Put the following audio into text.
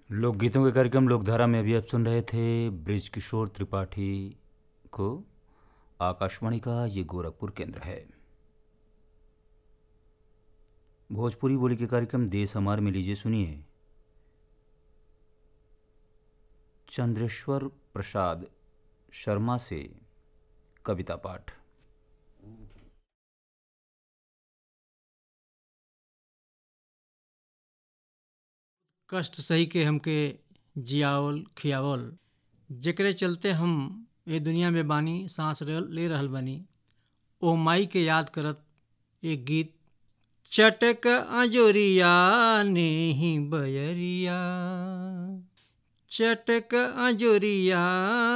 लोकगीतों के कार्यक्रम लोकधारा में अभी आप सुन रहे थे ब्रिज किशोर त्रिपाठी को आकाशवाणी का ये गोरखपुर केंद्र है भोजपुरी बोली के कार्यक्रम देश हमार में लीजिए सुनिए चंद्रेश्वर प्रसाद शर्मा से कविता पाठ कष्ट सही के हमके जियावल खियावल जेकरे चलते हम ए दुनिया में बानी सांस रह- ले रहल बानी ओ माई के याद करत एक गीत चटक अजोरिया नेही बयरिया चटक अजोरिया